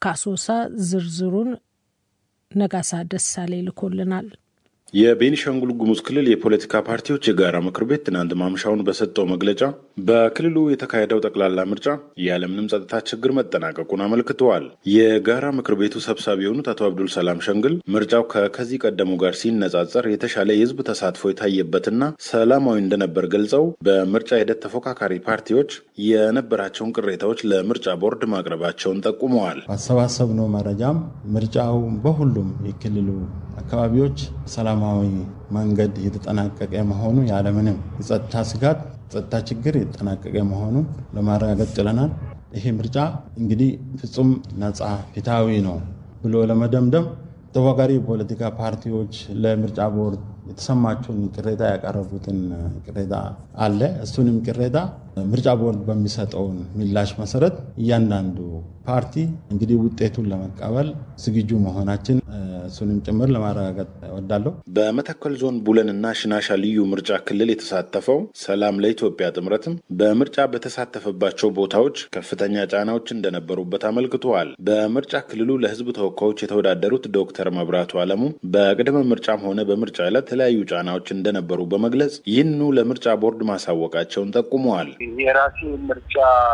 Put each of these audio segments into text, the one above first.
ከአሶሳ ዝርዝሩን ነጋሳ ደሳሌ ልኮልናል። የቤኒሻንጉል ጉሙዝ ክልል የፖለቲካ ፓርቲዎች የጋራ ምክር ቤት ትናንት ማምሻውን በሰጠው መግለጫ በክልሉ የተካሄደው ጠቅላላ ምርጫ ያለምንም ጸጥታ ችግር መጠናቀቁን አመልክተዋል። የጋራ ምክር ቤቱ ሰብሳቢ የሆኑት አቶ አብዱል ሰላም ሸንግል ምርጫው ከከዚህ ቀደሙ ጋር ሲነጻጸር የተሻለ የሕዝብ ተሳትፎ የታየበትና ሰላማዊ እንደነበር ገልጸው በምርጫ ሂደት ተፎካካሪ ፓርቲዎች የነበራቸውን ቅሬታዎች ለምርጫ ቦርድ ማቅረባቸውን ጠቁመዋል። ባሰባሰብነው መረጃም ምርጫው በሁሉም የክልሉ አካባቢዎች ሰላማዊ መንገድ የተጠናቀቀ መሆኑ ያለምንም የጸጥታ ስጋት ጸጥታ ችግር የተጠናቀቀ መሆኑን ለማረጋገጥ ችለናል። ይሄ ምርጫ እንግዲህ ፍጹም ነፃ ፍትሃዊ ነው ብሎ ለመደምደም ተፎካካሪ የፖለቲካ ፓርቲዎች ለምርጫ ቦርድ የተሰማቸውን ቅሬታ ያቀረቡትን ቅሬታ አለ። እሱንም ቅሬታ ምርጫ ቦርድ በሚሰጠውን ምላሽ መሰረት እያንዳንዱ ፓርቲ እንግዲህ ውጤቱን ለመቀበል ዝግጁ መሆናችን እሱንም ጭምር ለማረጋገጥ እወዳለሁ። በመተከል ዞን ቡለንና ሽናሻ ልዩ ምርጫ ክልል የተሳተፈው ሰላም ለኢትዮጵያ ጥምረትም በምርጫ በተሳተፈባቸው ቦታዎች ከፍተኛ ጫናዎች እንደነበሩበት አመልክተዋል። በምርጫ ክልሉ ለሕዝብ ተወካዮች የተወዳደሩት ዶክተር መብራቱ አለሙ በቅድመ ምርጫም ሆነ በምርጫ ዕለት የተለያዩ ጫናዎች እንደነበሩ በመግለጽ ይህንኑ ለምርጫ ቦርድ ማሳወቃቸውን ጠቁመዋል። የራሴ ምርጫ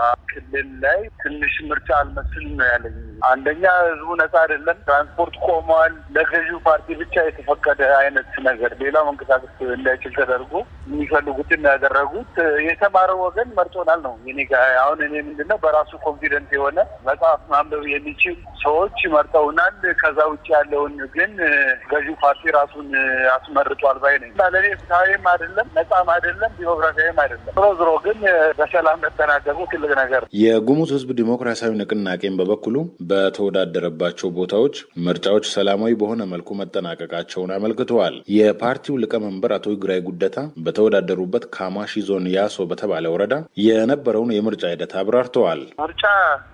ክልል ላይ ትንሽ ምርጫ አልመስል ነው ያለኝ። አንደኛ ህዝቡ ነጻ አይደለም፣ ትራንስፖርት ቆመዋል። ለገዢው ፓርቲ ብቻ የተፈቀደ አይነት ነገር ሌላው መንቀሳቀስ እንዳይችል ተደርጎ የሚፈልጉትን ያደረጉት የተማረው ወገን መርጦናል ነው እኔ ጋ አሁን እኔ ምንድነው በራሱ ኮንፊደንት የሆነ መጽሐፍ ማንበብ የሚችል ሰዎች መርጠውናል። ከዛ ውጭ ያለውን ግን ገዢው ፓርቲ ራሱን አስመርጧል ባይ ነኝ። ለእኔ ፍትሐዊም አይደለም፣ ነጻም አይደለም፣ ዲሞክራሲያዊም አይደለም። ዞሮ ዞሮ ግን በሰላም መጠናቀቁ ትልቅ ነገር። የጉሙዝ ህዝብ ዲሞክራሲያዊ ንቅናቄን በበኩሉ በተወዳደረባቸው ቦታዎች ምርጫዎች ሰላማዊ በሆነ መልኩ መጠናቀቃቸውን አመልክተዋል። የፓርቲው ሊቀመንበር አቶ ይግራይ ጉደታ በተወዳደሩበት ካማሺ ዞን ያሶ በተባለ ወረዳ የነበረውን የምርጫ ሂደት አብራርተዋል። ምርጫ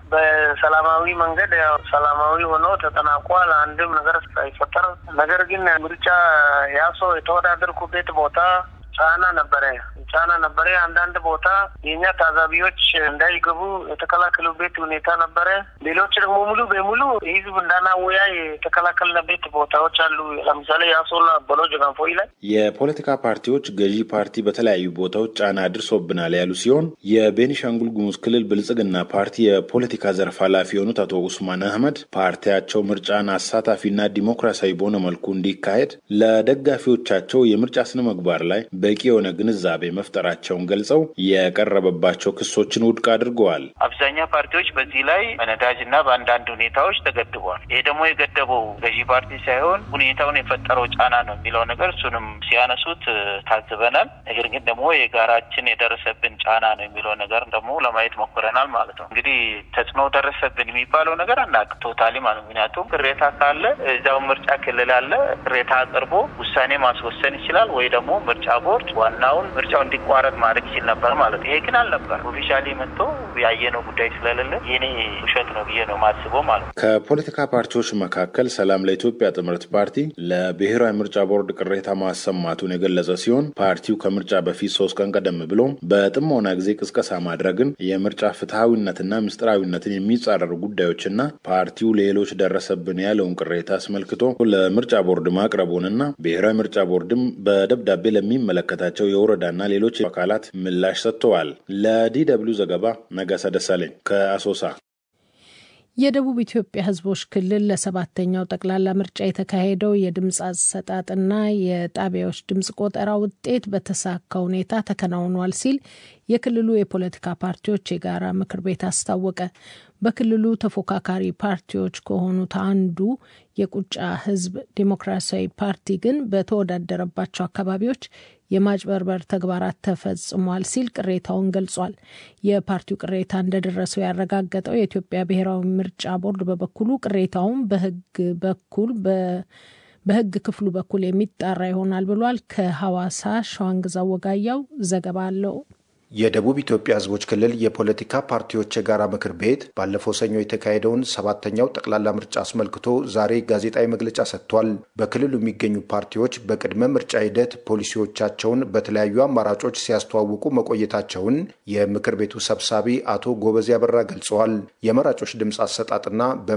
በሰላማዊ መንገድ ያው ሰላማዊ ሆኖ ተጠናቋል። አንድም ነገር ሳይፈጠር ነገር ግን ምርጫ ያሶ የተወዳደርኩበት ቦታ ጫና ነበረ ጫና ነበረ። አንዳንድ ቦታ የእኛ ታዛቢዎች እንዳይገቡ የተከላከሉበት ሁኔታ ነበረ። ሌሎች ደግሞ ሙሉ በሙሉ ህዝብ እንዳናወያይ የተከላከልንበት ቦታዎች አሉ። ለምሳሌ የአሶላ በሎ ጀጋንፎይ ላይ የፖለቲካ ፓርቲዎች ገዢ ፓርቲ በተለያዩ ቦታዎች ጫና አድርሶብናል ያሉ ሲሆን የቤኒሻንጉል ጉሙዝ ክልል ብልጽግና ፓርቲ የፖለቲካ ዘርፍ ኃላፊ የሆኑት አቶ ኡስማን አህመድ ፓርቲያቸው ምርጫን አሳታፊና ዲሞክራሲያዊ በሆነ መልኩ እንዲካሄድ ለደጋፊዎቻቸው የምርጫ ስነ ምግባር ላይ በቂ የሆነ ግንዛቤ መፍጠራቸውን ገልጸው የቀረበባቸው ክሶችን ውድቅ አድርገዋል። አብዛኛው ፓርቲዎች በዚህ ላይ በነዳጅ እና በአንዳንድ ሁኔታዎች ተገድበዋል። ይሄ ደግሞ የገደበው ገዢ ፓርቲ ሳይሆን ሁኔታውን የፈጠረው ጫና ነው የሚለው ነገር እሱንም ሲያነሱት ታዝበናል። ነገር ግን ደግሞ የጋራችን የደረሰብን ጫና ነው የሚለው ነገር ደግሞ ለማየት ሞክረናል ማለት ነው። እንግዲህ ተጽዕኖ ደረሰብን የሚባለው ነገር አናውቅ ቶታሊ ማለት ምክንያቱም ቅሬታ ካለ እዚያው ምርጫ ክልል አለ ቅሬታ አቅርቦ ውሳኔ ማስወሰን ይችላል ወይ ደግሞ ምርጫ ቦርድ ዋናውን ምርጫው እንዲቋረጥ ማድረግ ይችል ነበር ማለት ይሄ ግን አልነበር። ኦፊሻሊ መጥቶ ያየነው ጉዳይ ስለሌለ የኔ ውሸት ነው ብዬ ነው ማስበው ማለት ነው። ከፖለቲካ ፓርቲዎች መካከል ሰላም ለኢትዮጵያ ጥምረት ፓርቲ ለብሔራዊ ምርጫ ቦርድ ቅሬታ ማሰማቱን የገለጸ ሲሆን ፓርቲው ከምርጫ በፊት ሶስት ቀን ቀደም ብሎ በጥሞና ጊዜ ቅስቀሳ ማድረግን የምርጫ ፍትሐዊነትና ምስጢራዊነትን የሚጻረሩ ጉዳዮችና ፓርቲው ሌሎች ደረሰብን ያለውን ቅሬታ አስመልክቶ ለምርጫ ቦርድ ማቅረቡንና ብሔራዊ ምርጫ ቦርድም በደብዳቤ ለሚመለከታቸው የወረዳና ሌሎች አካላት ምላሽ ሰጥተዋል። ለዲ ደብልዩ ዘገባ ነጋሳ ደሳለኝ ከአሶሳ። የደቡብ ኢትዮጵያ ሕዝቦች ክልል ለሰባተኛው ጠቅላላ ምርጫ የተካሄደው የድምፅ አሰጣጥና የጣቢያዎች ድምፅ ቆጠራ ውጤት በተሳካ ሁኔታ ተከናውኗል ሲል የክልሉ የፖለቲካ ፓርቲዎች የጋራ ምክር ቤት አስታወቀ። በክልሉ ተፎካካሪ ፓርቲዎች ከሆኑት አንዱ የቁጫ ህዝብ ዴሞክራሲያዊ ፓርቲ ግን በተወዳደረባቸው አካባቢዎች የማጭበርበር ተግባራት ተፈጽሟል ሲል ቅሬታውን ገልጿል። የፓርቲው ቅሬታ እንደደረሰው ያረጋገጠው የኢትዮጵያ ብሔራዊ ምርጫ ቦርድ በበኩሉ ቅሬታውን በህግ በኩል በህግ ክፍሉ በኩል የሚጣራ ይሆናል ብሏል። ከሐዋሳ ሸዋንግዛ ወጋያው ዘገባ አለው። የደቡብ ኢትዮጵያ ህዝቦች ክልል የፖለቲካ ፓርቲዎች የጋራ ምክር ቤት ባለፈው ሰኞ የተካሄደውን ሰባተኛው ጠቅላላ ምርጫ አስመልክቶ ዛሬ ጋዜጣዊ መግለጫ ሰጥቷል። በክልሉ የሚገኙ ፓርቲዎች በቅድመ ምርጫ ሂደት ፖሊሲዎቻቸውን በተለያዩ አማራጮች ሲያስተዋውቁ መቆየታቸውን የምክር ቤቱ ሰብሳቢ አቶ ጎበዜ አበራ ገልጸዋል። የመራጮች ድምፅ አሰጣጥና